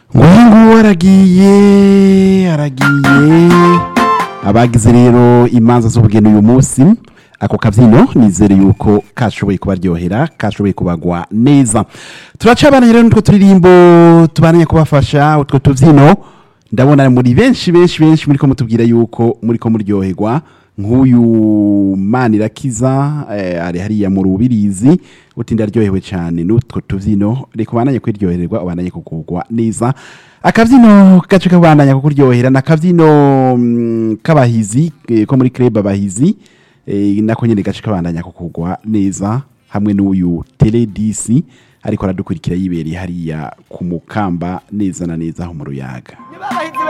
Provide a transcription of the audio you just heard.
nguyu aragiye aragiye abagize rero imanza z'ubugeni uyu munsi ako kabyino nizere yuko kashoboye kubaryohera kashoboye kubagwa neza turacabana rero n'utwo turirimbo tubananye kubafasha utwo tubyino ndabona muri benshi benshi benshi muri ko mutubwira yuko muri ko muryoherwa nk'uyu manirakiza eh, ari hariya mu rubirizi uti ndaryohewe cyane n'utwo tubyino reka ubandanye kwiryohererwa ubandanye kugugwa neza akabyino gace kabandanya kukuryohera n'akabyino mm, k'abahizi eh, ko muri club abahizi eh, nako nyene gace kabandanya kukugwa neza hamwe n'uyu teledisi ariko aradukurikira yibereye hariya ku mukamba neza na neza aho mu ruyaga niba abahinzi